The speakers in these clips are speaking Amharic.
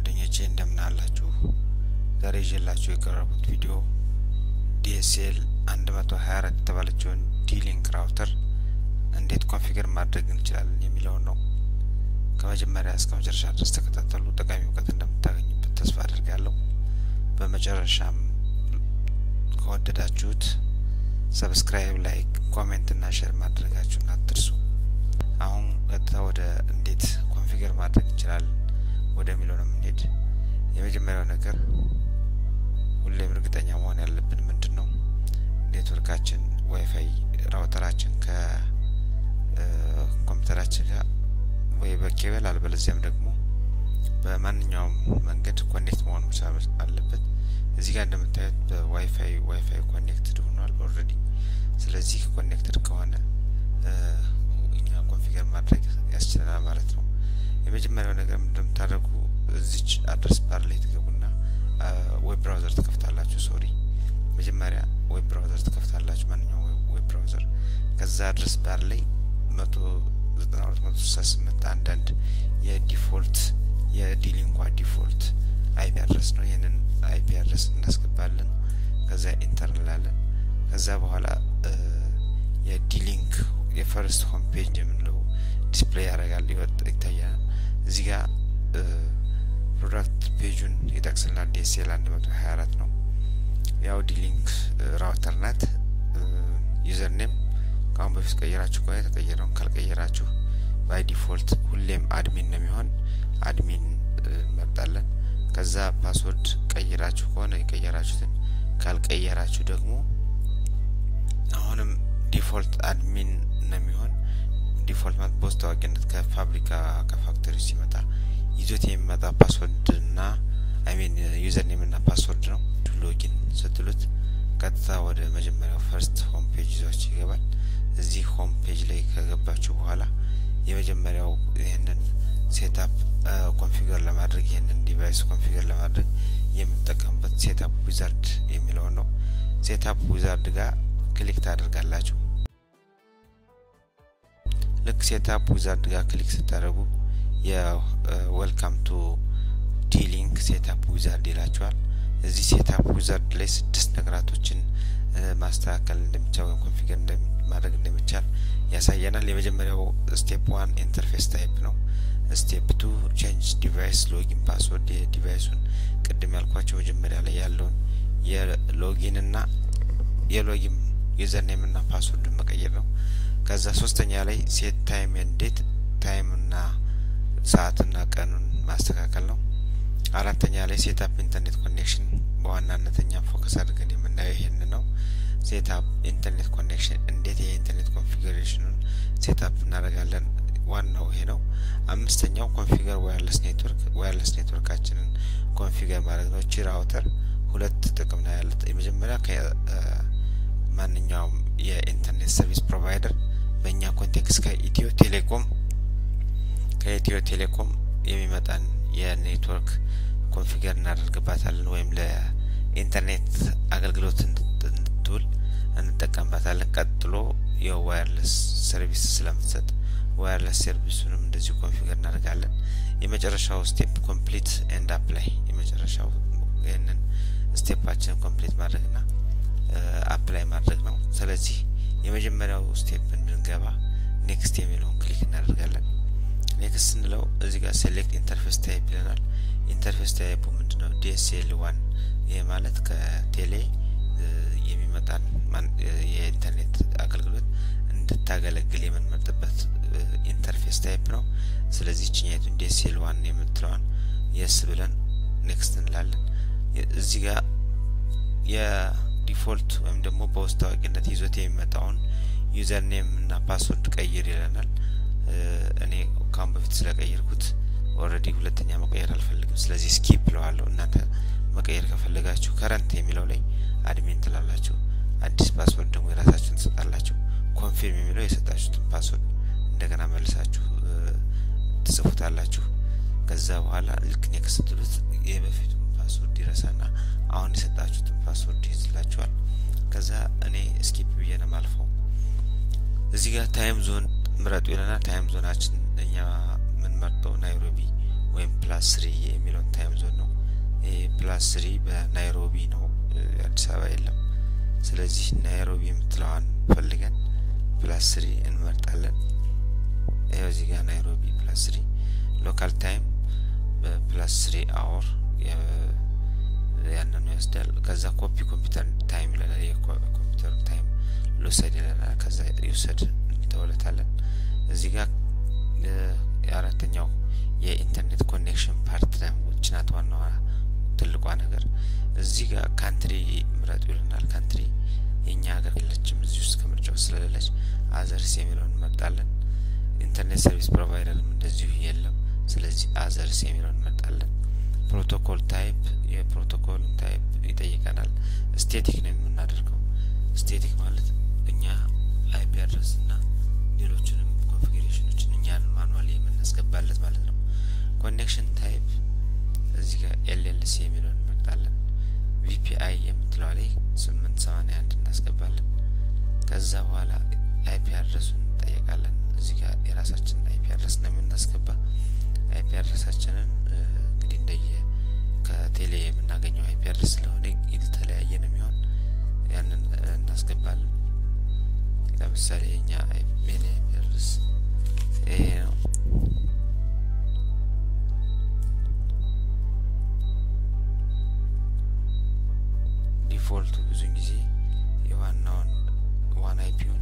ጓደኞቼ እንደምን አላችሁ? ዛሬ ይዤላችሁ የቀረቡት ቪዲዮ ዲኤስኤል 124 የተባለችውን ዲሊንክ ራውተር እንዴት ኮንፊገር ማድረግ እንችላለን የሚለውን ነው። ከመጀመሪያ እስከ መጨረሻ ድረስ ተከታተሉ። ጠቃሚ እውቀት እንደምታገኙበት ተስፋ አድርጋለሁ። በመጨረሻም ከወደዳችሁት ሰብስክራይብ፣ ላይክ፣ ኮሜንት እና ሼር ማድረጋችሁን አትርሱ። አሁን ቀጥታ ወደ እንዴት ኮንፊገር ማድረግ እንችላለን ወደሚለው ነው የምንሄድ። የመጀመሪያው ነገር ሁሌም እርግጠኛ መሆን ያለብን ምንድን ነው ኔትወርካችን ዋይፋይ ራውተራችን ከኮምፒውተራችን ጋር ወይ በኬብል አልበለዚያም ደግሞ በማንኛውም መንገድ ኮኔክት መሆን መቻል አለበት። እዚህ ጋር እንደምታዩት በዋይፋይ ዋይፋይ ኮኔክትድ ሆኗል ኦልሬዲ። ስለዚህ ኮኔክትድ ከሆነ እኛ ኮንፊገር ማድረግ ያስችለናል ማለት ነው። የመጀመሪያው ነገር እንደምታደርጉ እዚች አድረስ ባር ላይ ትገቡና ዌብ ብራውዘር ትከፍታላችሁ። ሶሪ መጀመሪያ ዌብ ብራውዘር ትከፍታላችሁ፣ ማንኛውም ዌብ ብራውዘር። ከዛ አድረስ ባር ላይ መቶ ዘጠና ሁለት መቶ ስልሳ ስምንት አንዳንድ የዲፎልት የዲሊንኳ ዲፎልት አይፒ አድረስ ነው። ይህንን አይፒ አድረስ እናስገባለን። ከዛ ኢንተር እንላለን። ከዛ በኋላ የዲሊንክ የፈርስት ሆም ፔጅ የምንለው ዲስፕሌይ ያደርጋል ይታያል። እዚህ ጋር ፕሮዳክት ፔጁን ይጠቅስልናል። ዲኤስኤል አንድ መቶ ሀያ አራት ነው። ያው ዲሊንክ ራውተር ናት። ዩዘር ኔም ከአሁን በፊት ቀየራችሁ ከሆነ የተቀየረውን ካልቀየራችሁ ባይ ዲፎልት ሁሌም አድሚን ነው የሚሆን አድሚን እንመርጣለን። ከዛ ፓስወርድ ቀይራችሁ ከሆነ የቀየራችሁትን ካልቀየራችሁ ደግሞ አሁንም ዲፎልት አድሚን ነው የሚሆን። ዲፎልት ማለት በውስጥ ታዋቂነት ከፋብሪካ ከፋክተሪ ሲመጣ ይዞት የሚመጣ ፓስወርድ እና አይሚን ዩዘር ኔም እና ፓስወርድ ነው። ሎጊን ስትሉት ቀጥታ ወደ መጀመሪያው ፈርስት ሆም ፔጅ ይዟችሁ ይገባል። እዚህ ሆም ፔጅ ላይ ከገባችሁ በኋላ የመጀመሪያው ይህንን ሴታፕ ኮንፊገር ለማድረግ ይህንን ዲቫይስ ኮንፊገር ለማድረግ የምጠቀምበት ሴታፕ ዊዛርድ የሚለውን ነው። ሴታፕ ዊዛርድ ጋር ክሊክ ታደርጋላችሁ። ልክ ሴታፕ ዊዛርድ ጋር ክሊክ ስታደርጉ የዌልካም ቱ ዲሊንክ ሴታፕ ዊዛርድ ይላችኋል። እዚህ ሴታፕ ዊዛርድ ላይ ስድስት ነገራቶችን ማስተካከል እንደሚቻል ወይም ኮንፊገር ማድረግ እንደሚቻል ያሳየናል። የመጀመሪያው ስቴፕ ዋን ኢንተርፌስ ታይፕ ነው። ስቴፕ ቱ ቼንጅ ዲቫይስ ሎጊን ፓስወርድ የዲቫይሱን ቅድም ያልኳቸው መጀመሪያ ላይ ያለውን የሎጊን እና የሎጊን ዩዘር ኔም እና ፓስወርድን መቀየር ነው። ከዛ ሶስተኛ ላይ ሴት ታይም ኤንድ ታይም እና ሰዓትና ቀኑን ማስተካከል ነው። አራተኛ ላይ ሴታፕ ኢንተርኔት ኮኔክሽን በዋናነተኛ ፎከስ አድርገን የምናየው ይሄን ነው። ሴታፕ ኢንተርኔት ኮኔክሽን እንዴት ይሄ ኢንተርኔት ኮንፊግሬሽኑን ሴታፕ እናደርጋለን ዋናው ይሄ ነው። አምስተኛው ኮንፊገር ዋየርለስ ኔትወርክ ዋየርለስ ኔትወርካችንን ኮንፊገር ማድረግ ነው። ቺ ራውተር ሁለት ጥቅም ነው ያለት። የመጀመሪያ ከማንኛውም የኢንተርኔት ሰርቪስ ፕሮቫይደር በእኛ ኮንቴክስት ከኢትዮ ቴሌኮም ከኢትዮ ቴሌኮም የሚመጣን የኔትወርክ ኮንፊገር እናደርግባታለን ወይም ለኢንተርኔት አገልግሎት እንድትውል እንጠቀምባታለን። ቀጥሎ የዋየርለስ ሰርቪስ ስለምትሰጥ ዋየርለስ ሰርቪሱንም እንደዚሁ ኮንፊገር እናደርጋለን። የመጨረሻው ስቴፕ ኮምፕሊት ኤንድ አፕላይ የመጨረሻው ይህንን ስቴፓችንን ኮምፕሊት ማድረግና አፕላይ ማድረግ ነው። ስለዚህ የመጀመሪያው ስቴፕ እንድንገባ ኔክስት የሚለውን ክሊክ እናደርጋለን። ኔክስት ስንለው እዚህ ጋር ሴሌክት ኢንተርፌስ ታይፕ ይለናል። ኢንተርፌስ ታይፑ ምንድነው? ዲኤስኤል ዋን ይህ ማለት ከቴሌ የሚመጣን የኢንተርኔት አገልግሎት እንድታገለግል የምንመርጥበት ኢንተርፌስ ታይፕ ነው። ስለዚህ ችኛቱን ዲኤስኤል ዋን የምትለዋን የስ ብለን ኔክስት እንላለን። እዚህ ጋር የዲፎልት ወይም ደግሞ በውስጥ ታዋቂነት ይዞት የሚመጣውን ዩዘር ኔም እና ፓስወርድ ቀይር ይለናል። እኔ ካሁን በፊት ስለቀየርኩት ኦልሬዲ ሁለተኛ መቀየር አልፈልግም። ስለዚህ ስኪፕ ለዋለሁ። እናንተ መቀየር ከፈለጋችሁ ከረንት የሚለው ላይ አድሚን ትላላችሁ። አዲስ ፓስወርድ ደግሞ የራሳችሁን ትሰጣላችሁ። ኮንፊርም የሚለው የሰጣችሁትን ፓስወርድ እንደገና መልሳችሁ ትጽፉታላችሁ። ከዛ በኋላ ልክ ኔክስት ስትሉት የበፊቱን ፓስወርድ ይረሳና አሁን የሰጣችሁትን ፓስወርድ ይይዝላችኋል። ከዛ እኔ ስኪፕ ብዬ ነው ማልፈው። እዚህ ጋር ታይም ዞን ምረጡ ይለናል። ታይም ዞናችን እኛ የምንመርጠው ናይሮቢ ወይም ፕላስ ስሪ የሚለውን ታይም ዞን ነው። ይሄ ፕላስ ስሪ በናይሮቢ ነው፣ አዲስ አበባ የለም። ስለዚህ ናይሮቢ የምትለዋን ፈልገን ፕላስ ስሪ እንመርጣለን። ይኸው እዚህ ጋር ናይሮቢ ፕላስ ስሪ ሎካል ታይም በፕላስ ስሪ አወር ያንን ይወስዳል። ከዛ ኮፒ ኮምፒውተር ታይም ይለናል። የኮምፒውተር ታይም ልውሰድ ይለናል። ከዛ ይውሰድ እንተውለታለን። እዚህ ጋር የአራተኛው የኢንተርኔት ኮኔክሽን ፓርት ደግሞ ችናት ዋናዋ ትልቋ ነገር እዚህ ጋር ካንትሪ ምረጡ ይልናል። ካንትሪ የእኛ ሀገር የለችም እዚህ ውስጥ ከምርጫው ስለሌለች አዘርስ የሚለውን እንመርጣለን። ኢንተርኔት ሰርቪስ ፕሮቫይደርም እንደዚሁ የለም። ስለዚህ አዘርስ የሚለውን እንመርጣለን። ፕሮቶኮል ታይፕ የፕሮቶኮል ታይፕ ይጠይቀናል። ስቴቲክ ነው የምናደርገው። ስቴቲክ ማለት እኛ አይፒ አድረስ እና ሌሎችንም ኮንፊግሬሽኖችን እኛን ማኑዋል የምናስገባለት ማለት ነው። ኮኔክሽን ታይፕ እዚህ ጋር ኤልኤልሲ የሚለውን እንመርጣለን። ቪፒአይ የምትለዋ ላይ ስምንት ሰማንያ አንድ እናስገባለን። ከዛ በኋላ አይፒ አድረሱን እንጠየቃለን። እዚህ ጋር የራሳችንን አይፒ አድረስ ነው የምናስገባ። አይፒ አድረሳችንን እንግዲህ እንደየ ከቴሌ የምናገኘው አይፒ አድረስ ስለሆነ የተለያየ ነው የሚሆን ያንን እናስገባለን። ለምሳሌ የኛ ሜን አይፒ አድረስ ይሄ ነው። ዲፎልቱ ብዙን ጊዜ የዋናውን ዋን አይፒውን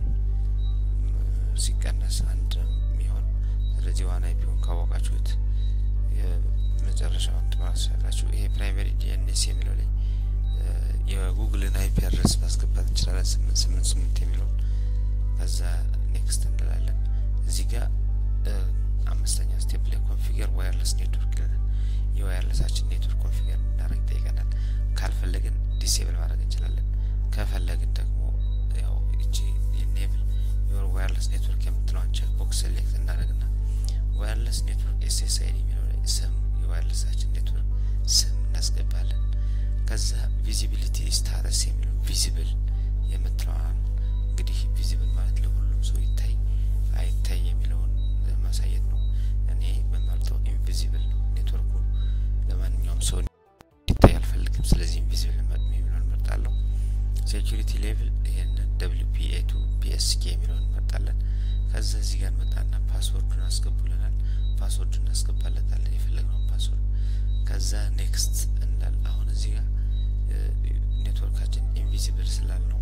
ሲቀነስ አንድ የሚሆን ስለዚህ ዋን አይፒውን ካወቃችሁት የመጨረሻውን ትማሳላችሁ። ይሄ ፕራይመሪ ዲኤንኤስ የሚለው ላይ የጉግልን አይፒ አድረስ ማስገባት እንችላለን። ስምንት ስምንት ስምንት የሚለውን ከዛ ኔክስት እንላለን። እዚህ ጋር አምስተኛ ስቴፕ ላይ ኮንፊገር ዋየርለስ ኔትወርክ ይለናል። የዋየርለሳችን ኔትወርክ ኮንፊገር እናደርግ ይጠይቀናል። ካልፈለግን ዲሴብል ማድረግ እንችላለን። ከፈለግን ደግሞ ያው እቺ ኢኔብል ዮር ዋየርለስ ኔትወርክ የምትለዋን ቼክ ቦክስ ሴሌክት እናደርግና ዋየርለስ ኔትወርክ ኤስኤስአይዲ የሚለው ላይ ስም የዋየርለሳችን ኔትወርክ ስም እናስገባለን። ከዛ ቪዚቢሊቲ ስታተስ የሚለው ቪዚብል የምትለዋን እንግዲህ ቪዚብል ማለት ለሁሉም ሰው ይታይ አይታይ የሚለውን ማሳየት ነው። እኔ በመርጠው ኢንቪዚብል ነው። ኔትወርኩ ለማንኛውም ሰው እንዲታይ አልፈልግም። ስለዚህ ኢንቪዚብል የሚለውን እንመርጣለሁ። ሴኪሪቲ ሌቭል ይህንን ደብሊው ፒ ኤ ቱ ፒኤስኬ የሚለውን እንመርጣለን። ከዛ እዚህ ጋር እንመጣና ፓስወርዱን አስገቡልናል። ፓስወርዱን እናስገባለታለን የፈለግነውን ፓስወርድ። ከዛ ኔክስት እንላለን። አሁን እዚህ ጋር ኔትወርካችን ኢንቪዚብል ስላልነው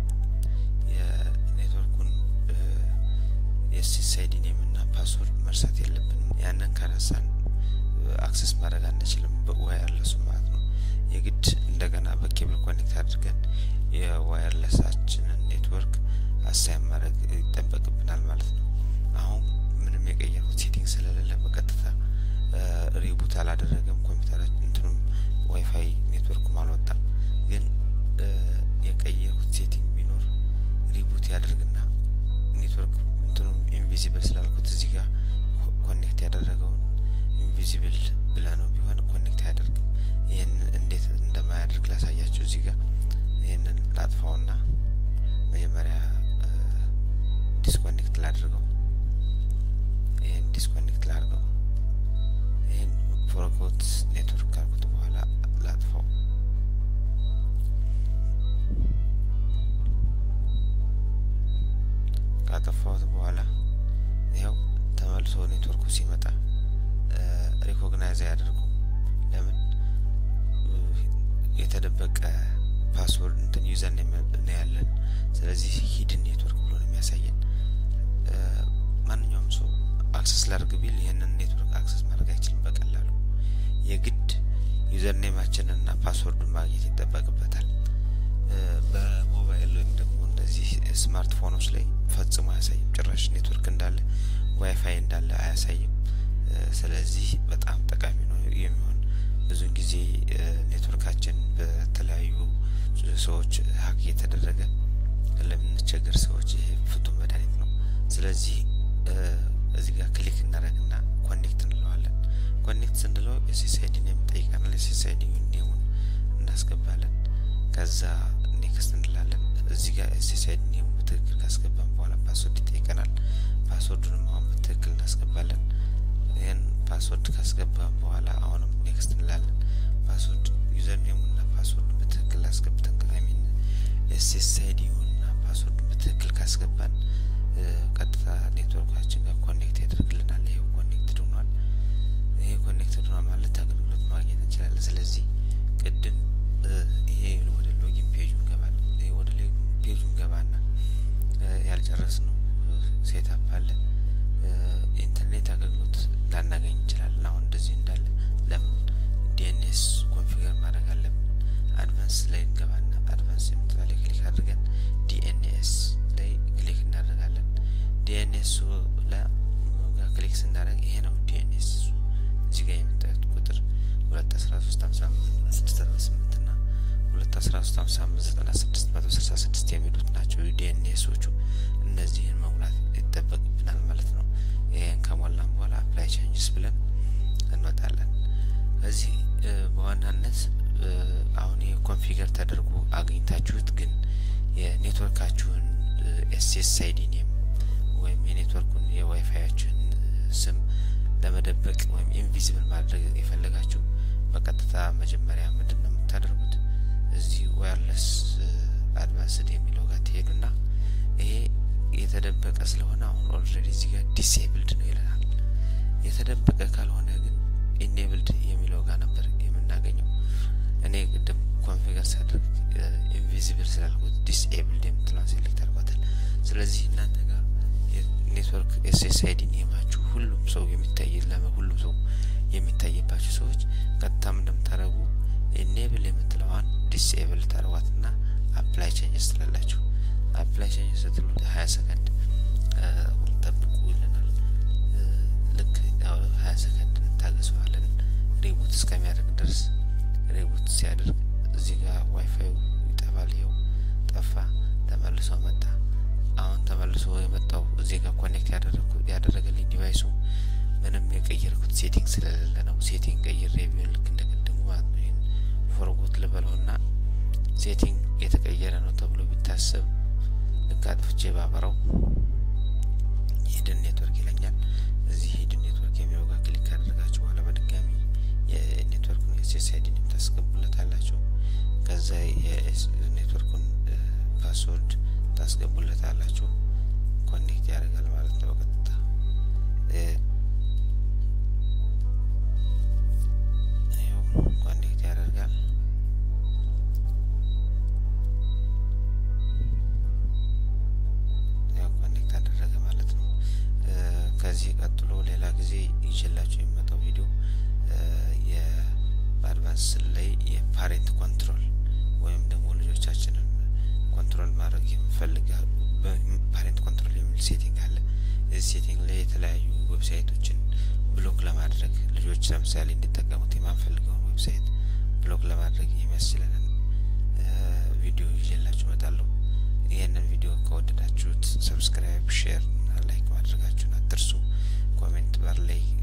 የኔትወርኩን የሲሳይዲ ኔም እና ፓስወርድ መርሳት የለብንም። ያንን ከረሳን አክሰስ ማድረግ አንችልም፣ በዋየርለሱ ማለት ነው። የግድ እንደገና በኬብል ኮኔክት አድርገን የዋየርለሳችንን ኔትወርክ አሳይን ማድረግ ይጠበቅብናል ማለት ነው። አሁን ምንም የቀየርኩት ሴቲንግ ስለሌለ በቀጥታ ሪቡት አላደረገም ኮምፒውተራችን እንትኑም ዋይፋይ ኔትወርኩም አልወጣም። ግን የቀየርኩት ሴቲንግ ቢኖር ሪቡት ያደርግና ኔትወርክ እንትኑም ኢንቪዚብል ስላልኩት እዚህ ጋር ኮኔክት ያደረገውን ኢንቪዚብል ብለ ነው ቢሆን ኮኔክት አያደርግም። ይህን እንዴት እንደማያደርግ ላሳያቸው። እዚህ ጋር ይህንን ላጥፋውና መጀመሪያ ዲስኮኔክት ላድርገው። ይህን ዲስኮኔክት ላድርገው። ይህን ፎርጎት ኔትወርክ ካልኩት በኋላ ላጥፋው። ካጠፋሁት በኋላ ይኸው ተመልሶ ኔትወርኩ ሲመጣ ሪኮግናይዝ አያደርጉ። ለምን የተደበቀ ፓስወርድ እንትን ዩዘር ነው ያለን። ስለዚህ ሂድን ኔትወርክ ብሎ ነው የሚያሳየን። ማንኛውም ሰው አክሰስ ላድርግ ቢል ይህንን ኔትወርክ አክሰስ ማድረግ አይችልም በቀላሉ። የግድ ዩዘር ኔማችንን እና ፓስወርዱን ማግኘት ይጠበቅበታል። በሞባይል ወይም ደግሞ እነዚህ ስማርትፎኖች ላይ ፈጽሞ አያሳይም። ጭራሽ ኔትወርክ እንዳለ ዋይፋይ እንዳለ አያሳይም። ስለዚህ በጣም ጠቃሚ ነው የሚሆን ብዙን ጊዜ ኔትወርካችን በተለያዩ ሰዎች ሀክ እየተደረገ ለምንቸገር ሰዎች ይሄ ፍቱን መድኃኒት ነው። ስለዚህ እዚህ ጋር ክሊክ እናደርግና ኮኔክት እንለዋለን። ኮኔክት ስንለው ኤስኤስአይዲ ኔም ጠይቀናል። ኤስኤስአይዲ ኔሙን እናስገባለን። ከዛ ኔክስት እንላለን። እዚህ ጋር ኤስኤስአይዲ ኔሙ በትክክል ካስገባን በኋላ ፓስወርድ ይጠይቀናል። ፓስወርዱንም አሁን በትክክል እናስገባለን። ይህን ፓስወርድ ካስገባን በኋላ አሁንም ኔክስት እንላለን። ፓስወርድ ዩዘር ኔሙና ፓስወርድ በትክክል አስገብተን ሚን ኤስኤስ አይዲውና ፓስወርድ በትክክል ካስገባን ቀጥታ ኔትወርካችን ጋር ኮኔክት ያደርግልናል። ይሄው ኮኔክትድ ሆኗል። ይሄ ኮኔክትድ ሆኗል ማለት አገልግሎት ማግኘት እንችላለን። ስለዚህ ቅድም ይሄ ወደ ሎጊን ፔጁ ገባል። ይሄ ወደ ሎጊን ፔጁ ገባና ያልጨረስነው ሴታፕ አለ። ኢንተርኔት አገልግሎት ላናገኝ እንችላለን። አሁን እንደዚህ እንዳለ ለምን ዲኤንኤስ ኮንፊገር ማድረግ አለብን። አድቫንስ ላይ እንገባና አድቫንስ የምትባለ ክሊክ አድርገን ዲኤንኤስ ላይ ክሊክ እናደርጋለን። ዲኤንኤሱ ላይ ክሊክ ስናደርግ ይሄ ነው ዲኤንኤስ እዚህ ጋር የምታዩት ቁጥር ሁለት አስራ ሶስት ሀምሳ ስድስት አርባ ስምንት ና ሁለት አስራ ሶስት ሀምሳ አምስት ዘጠና ስድስት መቶ ስልሳ ስድስት የሚሉት ናቸው ዲኤንኤሶቹ። እነዚህን መሙላት ይጠበቅብናል ማለት ነው። ይህን ከሞላን በኋላ አፕላይ ቼንጅስ ብለን እንወጣለን። እዚህ በዋናነት አሁን ይህ ኮንፊገር ተደርጎ አግኝታችሁት ግን የኔትወርካችሁን ኤስኤስ አይዲ ኔም ወይም የኔትወርኩን የዋይፋያችሁን ስም ለመደበቅ ወይም ኢንቪዚብል ማድረግ የፈለጋችሁ በቀጥታ መጀመሪያ ምንድን ነው የምታደርጉት? እዚህ ዋየርለስ አድቫንስድ የሚለው ጋር ትሄዱና ይሄ የተደበቀ ስለሆነ አሁን ኦልሬዲ እዚህ ጋር ዲስኤብልድ ነው ይለናል። የተደበቀ ካልሆነ ግን ኢኔብልድ የሚለው ጋር ነበር የምናገኘው። እኔ ቅድም ኮንፊገር ሳደርግ ኢንቪዚብል ስላልኩት ዲስኤብልድ የምትለውን ሴሌክት አድርጓታል። ስለዚህ እናንተ ጋር ኔትወርክ ኤስኤስ አይዲ ኔማችሁ ሁሉም ሰው የሚታይ ለመ ሁሉም ሰው የሚታይባችሁ ሰዎች ቀጥታም እንደምታደርጉ ኢኔብል የምትለዋን ዲስኤብል ታደርጓትና አፕላይ ቼንጅስ ትላላችሁ። አፕላይ ቼንጅስ ስትሉ ሀያ ሰከንድ ጠብቁ ይለናል። ልክ ሀያ ሰከንድ እንታገሰዋለን ሪቡት እስከሚያደርግ ድረስ። ሪቡት ሲያደርግ እዚህ ጋር ዋይፋዩ ይጠፋል። ይኸው ጠፋ፣ ተመልሶ መጣ። አሁን ተመልሶ የመጣው እዚህ ጋር ኮኔክት ያደረገልኝ ዲቫይሱ ምንም የቀየርኩት ሴቲንግ ስለሌለ ነው። ሴቲንግ ቀይሬ ቢሆን ልክ እንደቀድሙ ማለት ነው። ይህን ፎርጎት ልበለውና ሴቲንግ የተቀየረ ነው ተብሎ ቢታሰብ ልክ አጥፍቼ ባበረው ሂድን ኔትወርክ ይለኛል። እዚህ ሂድን ኔትወርክ የሚለው ጋር ክሊክ ካደረጋችሁ በኋላ በድጋሚ የኔትወርኩን ኤስኤስ አይዲ ታስገቡለታላችሁ። ከዛ የኔትወርኩን ፓስወርድ ታስገቡለታላችሁ። ኮኔክት ያደርጋል ማለት ነው በቀጥታ ኮኔክት ያደርጋል። ያው ኮኔክት አደረገ ማለት ነው። ከዚህ ቀጥሎ ሌላ ጊዜ ይችላችሁ የሚመጣው ቪዲዮ የአድቫንስ ላይ የፓሬንት ኮንትሮል ወይም ደግሞ ልጆቻችንን ኮንትሮል ማድረግ የምፈልግ ፓሬንት ኮንትሮል የሚል ሴቲንግ አለ። እዚህ ሴቲንግ ላይ የተለያዩ ዌብሳይቶችን ብሎክ ለማድረግ ልጆች ለምሳሌ እንዲጠቀሙት የማንፈልገውን ዌብሳይት ብሎክ ለማድረግ የሚያስችለንን ቪዲዮ ይዤላችሁ እመጣለሁ። ይህንን ቪዲዮ ከወደዳችሁት ሰብስክራይብ፣ ሼር እና ላይክ ማድረጋችሁን አትርሱ። ኮሜንት ባር ላይ